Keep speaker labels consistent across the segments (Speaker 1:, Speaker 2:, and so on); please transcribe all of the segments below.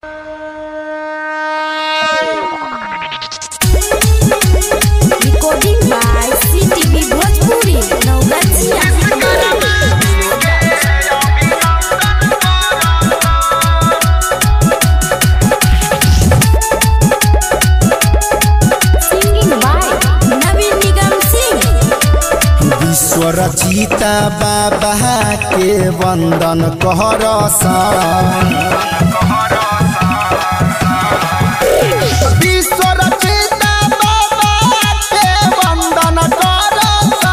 Speaker 1: Recording by CTV Bhojpuri, Naugatiya. Singing by Naveen Nigam Singh.
Speaker 2: विश्व रचिता बाबा के वंदन कहरस विश्व रचिता बाबा के वंदन करस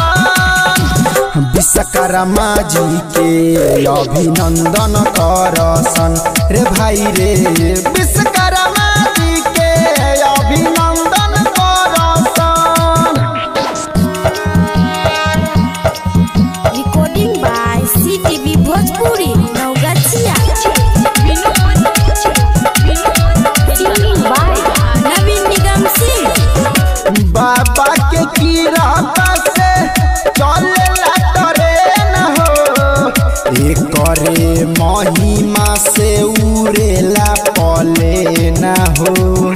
Speaker 2: विश्वकर्मा जी के अभिनंदन करसन रे भाई रे विश्वकर्मा जी के अभिनंदन करसन
Speaker 1: Recording by CTV Bhojpuri, Naugatiya. Singing by Naveen Nigam Singh.
Speaker 2: बाबा के कीरता से चलेला ट्रेन हो एकरे महिमा से उड़ेला पलेन हो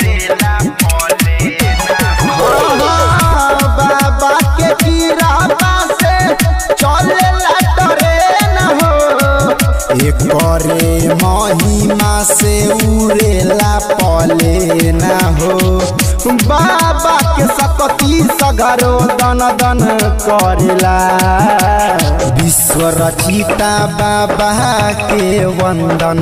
Speaker 2: हाँ, बाबा के कीरता से चलेला ट्रेन हो एकरे महिमा से उड़ेला पलेन हो बाबा के सकती सगरो दन दन करेला विश्व रचिता बाबा के वंदन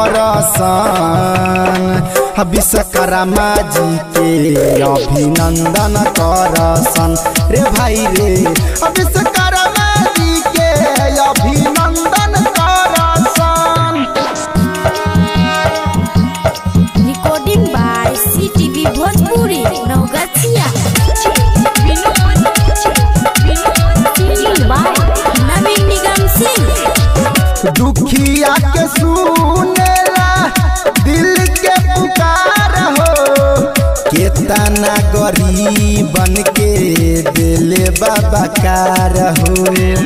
Speaker 2: करसन विश्वकर्मा जी के अभिनंदन करसन रे भाई रे विश्वकर्मा जी के अभिनंदन करसन
Speaker 1: Recording by CTV Bhojpuri, Naugatiya. Singing by Naveen Nigam Singh.
Speaker 2: दुखिया के सुनेला दिल के पुकार हो केतना गरीबन के दिले बाबा कार हो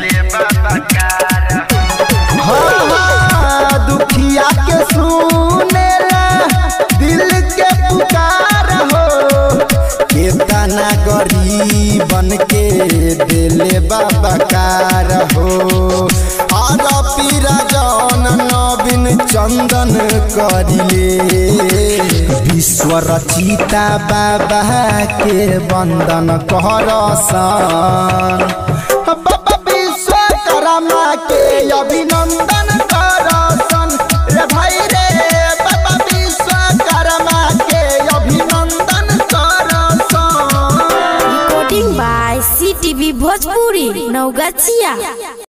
Speaker 2: हाँ, हाँ, दुखिया के सुनेला दिल के पुकार हो केतना गरीबन के दिले बाबा कार हो और पीरा जौन नवीन चंदन करिले विश्व रचिता बाबा के वंदन करसन बाबा विश्वकर्मा के अभिनंदन करसन रे भाई रे बाबा विश्वकर्मा के अभिनंदन करसन
Speaker 1: Recording by CTV Bhojpuri, Naugatiya.